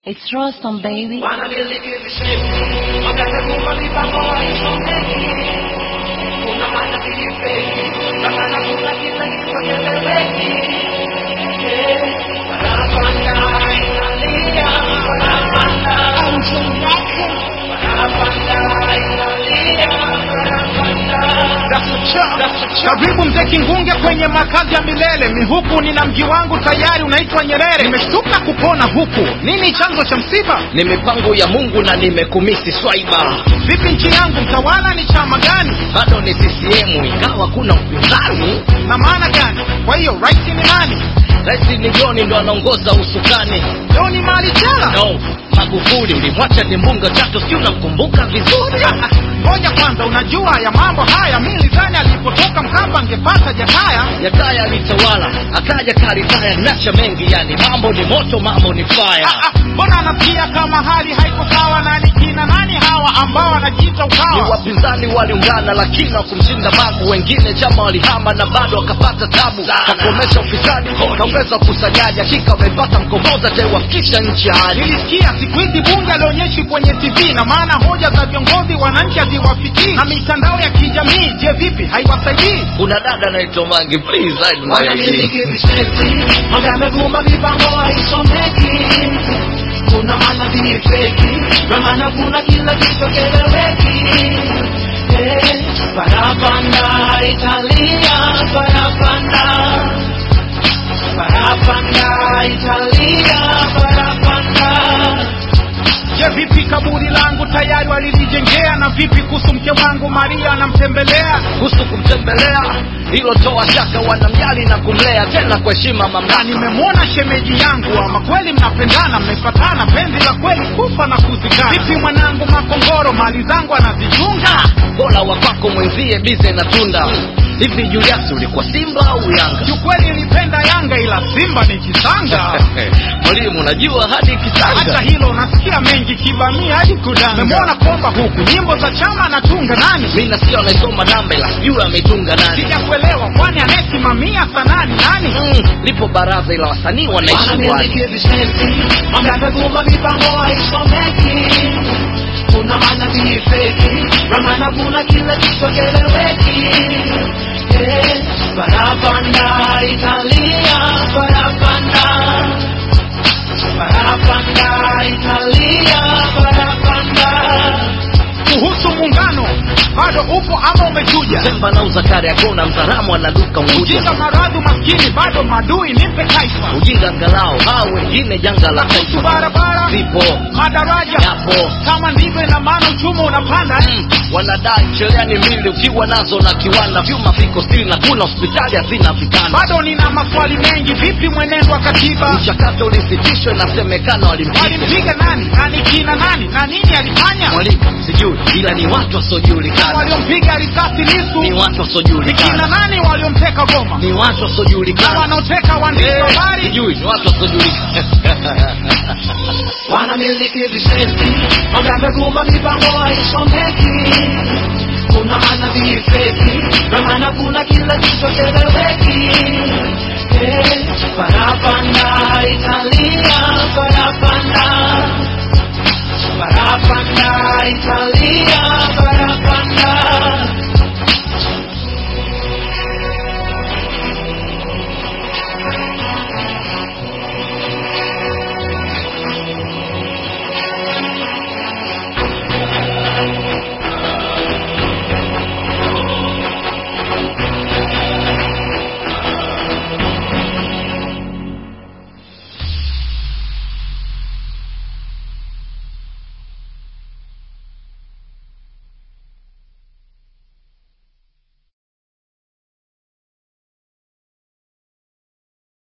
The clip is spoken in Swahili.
It's Rostam, baby. Wanamiliki vishevu, wamekuwa mipango haisomeki. Kuna manabii feki, na maana kuna kila kitu kieleweki. Eh, wanapanda, inalia, wanapanda. Wanapanda, inalia, wanapanda. Karibu mzee Kingunge kwenye makazi ya milele. Mihuku nina mji wangu tayari unaitwa Nyerere. Nimeshtuka kupona huku. Nini chanzo cha msiba? ni mipango ya mungu na nimekumisi swaiba Vipi nchi yangu mtawala ni chama gani? bado ni ccm ingawa kuna upinzani Na maana gani? Kwa hiyo rais ni nani? rais ni joni ndo anaongoza usukani Leo ni mali jela. no magufuli ulimwacha dimbunga tatu si unamkumbuka vizuri Ah, Ngoja kwanza, unajua ya mambo haya, mi nilidhani alipotoka Mkapa angepata Jakaya. yakaya alitawala akaja karitaya nacha mengi yani mambo ni moto mambo ni Ah, faya ah, Mbona anasikia kama hali haiko sawa? Na ni kina nani hawa ambao wanajiita ni ukawa? wapinzani waliungana lakini wakumshinda babu wengine chama walihama na bado wakapata tabu kakomesha ufisadi kaongeza ukusanyaji hakika wamepata mkomboza taiwafikisha nchi hali Nilisikia siku hizi bunge alionyeshi kwenye TV, na maana hoja za viongozi wananchi haziwafikii, na mitandao ya kijamii, je, vipi haiwasaidii? kuna dada anaitwa mangi please hide my ID. Wanamiliki vishevu, wamekuwa mipango haisomeki. Kuna manabii feki, na maana kuna kila kitu kieleweki. Eh, Parapanda, Italia, parapanda. Parapanda, Italia, parapanda. Je, vipi kaburi langu tayari walilijengea? Na vipi kuhusu mke wangu Maria anamtembelea? kuhusu kumtembelea hilo toa shaka wanamjali na kumlea tena kwa heshima Na mamlaka nimemwona shemeji yangu, ama kweli mnapendana, mmefatana, penzi la kweli kufa na kuzikana. Vipi mwanangu Makongoro, mali zangu anazichunga? bora wapako mwenzie bize na tunda hivi juliasi ulikuwa simba au yanga Kiukweli nilipenda Yanga, ila Simba ni kisanga. mwalimu unajua hadi Hata kisanga hilo nasikia mengi kibamia hadi kudanga. Memwona komba huku nyimbo za chama anatunga nani? mi nasikia wanaisoma namba ila sijui ameitunga nani Sijakuelewa, kwani anayesimamia sanani nani? mm, lipo baraza ila wasanii wanaishi kwani Wanamiliki visenti, wamekuwa mipango haisomeki. Kuna manabii feki, na maana kuna kila kitu kieleweki. Eh, Parapanda, Italia, parapanda. Parapanda, Italia, parapanda. Kuhusu muungano bado upo ama umechuja? Semba nauza kari yakona mzaramu anaduka Ujinga, Unguja maradhi, maskini bado madui, nipe taifa. ujinga angalau hao wengine janga la Kuhusu taifa barabara, zipo madaraja, yapo kama ndivyo, ina maana uchumi unapanda eh? Mm, wanadai cherehani mbili ukiwa nazo na kiwanda vyuma viko stili na kuna hospitali hazina vitanda Bado nina maswali mengi. Vipi mwenendo wa katiba? mchakato ulisitishwa inasemekana walimpiga Walimpiga nani? Nani kina nani? Na nini alifanya? mwalimu sijui ila ni watu Na wasiojulikana waliompiga risasi Lisu ni watu ni kina wasiojulikana nani? Waliomteka Goma ni watu na wasiojulikana wanaoteka waandishi wa Eh, habari? sijui ni watu wasiojulikana wanamiliki visenti, wamekuwa mipango haisomeki. Kuna manabii feki, na maana kuna kila kitu kieleweki. Eh, Parapanda, Italia, parapanda. Parapanda, Italia.